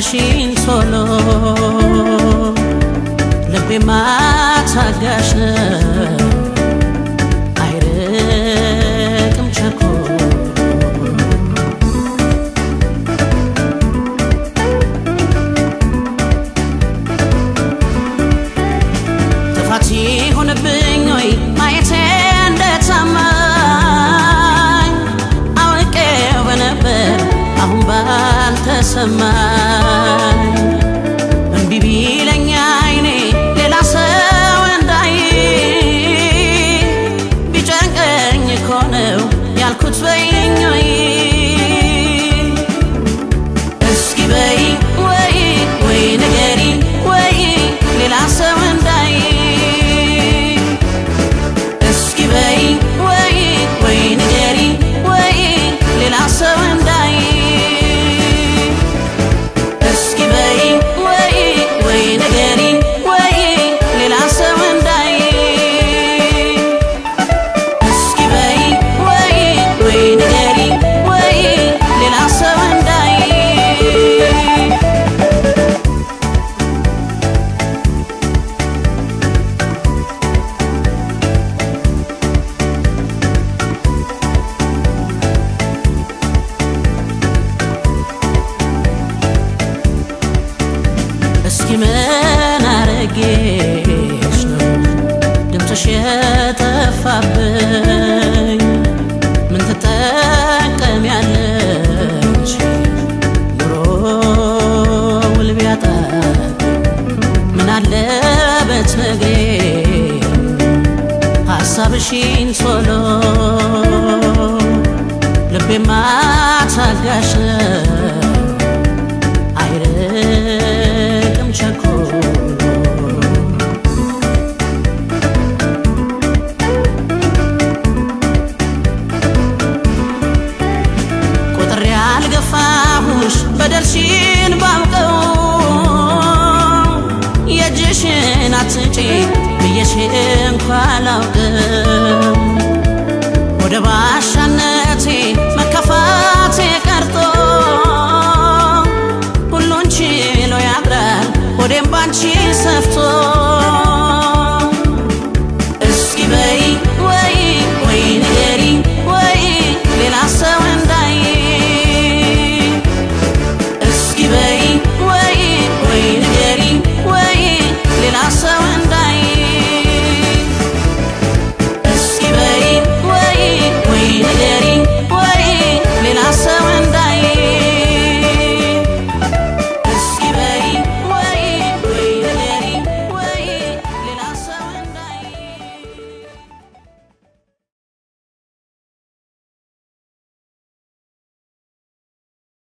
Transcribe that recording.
ሀሳብሽን ቶሎ ልቤማ ታጋሽ ነው አይርቅም ቸኮል ጥፋት ሆነብኝ ወይ ማየቴ እንደታማኝ አውቄው በነበር አሁን ባልተሰማኝ እምቢ ቢለኝ አይኔ ሌላ ሰው እንዳይ ቢጨንቀኝ እኮ ነው ያልኩት በይኝ ወይ እስኪ በይ ወይ ወይ ንገሪ ወይ ሌላ ሰው እንዳይ እስኪ በይ ወይ ወይ ንገሪ ወይ ሌላ ሰው እንዳይ እስኪ በይ ወይ ወይ ንገሪ ወይ ሌላ ሰው እንዳይ እስኪ በይ ወይ ወይ ንገሪ ወይ ሌላ ሰው እንዳይ እስኪ ምን አረጌሽ ነው ድምፅሽ የጠፋብኝ? ምን ትጠቀሚያለሽ ኑሮ ውል ቢያጣ ምን አለበት ነግሬ ሀሳብሽን ቶሎ ልቤማ ታጋሽ ነው አይርቅም ቸኮል ቁጥር ያልገፋሁሽ በደልሽን ባውቀው የእጅሽን አትጪ ብዬሽ እንኳ ላውቅ